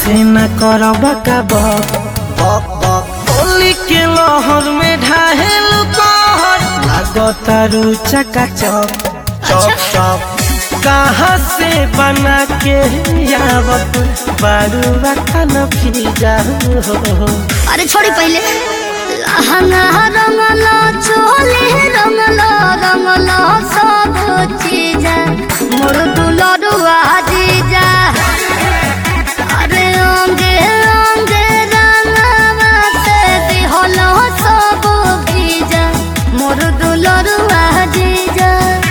ऐसे न करबा का बक बक बक होली के लहर में ढाहेल कहर लागतारू चका चक चौक चौक कहाँ से बना के यावत बारूवा खाना फिजा हो अरे छोड़ी पहले लहंगा रंगला चोली रंगला रंगला सब चीज मोर दुलरुआ जीजा अरे अंगे अंगे रंगवा से दिहल सब भीजा मोर दुलरुआ जीजा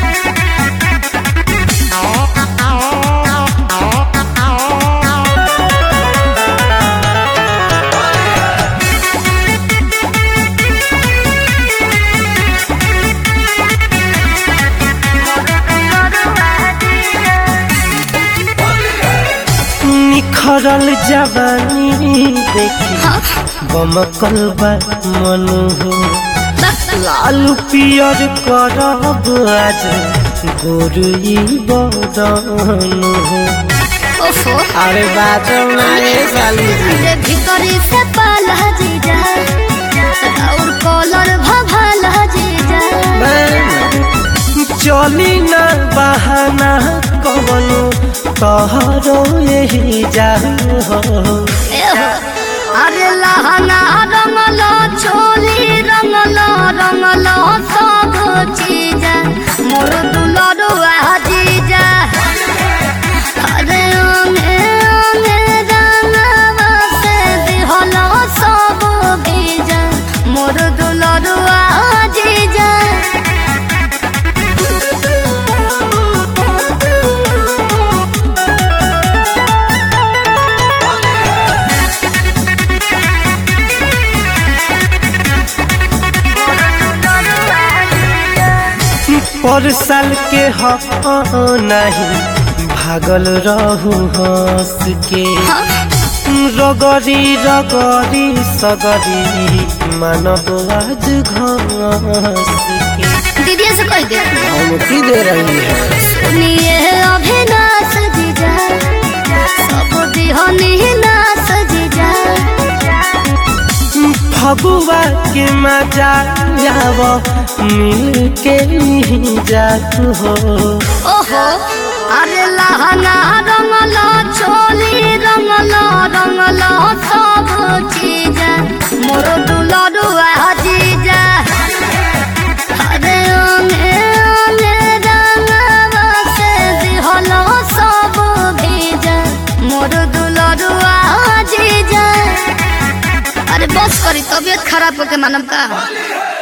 निखरल जवानी देखी बमकल बा मनु हो लाल पियर करब आज गोरुई बदन हो ओफो अरे बाजो ना रे साली जी रे भितरी से पाला जीजा और कॉलर भभाला जीजा चली ना बहाना कवनो तहरो यही जा हो एहो, अरे लहंगा रंगलो चोली रंगलो रंगलो सब चीज मोर दुलरुआ जीजा अरे ओंगे ओंगे रंगवा से दिहलो सब बीजा मोर दुलरुआ जीजा पर साल के हो नहीं भागल रहू हंस के रगरी रगरी सगरी मानव आज घस के दीदी से कह दे धमकी दे रही है सुनिए अभिनाश जीजा सब दिहनी नाश जीजा फगुआ के मजा जाव मिल के जात हो ओहो अरे लहंगा रंगलो चोली रंगलो रंगलो सब चीज मोर दुलरुआ जीजा अरे ओंगे ओंगे रंगवा से दिहलो सब भीजा मोर दुलरुआ जीजा अरे बस करी तबियत खराब होके मानम का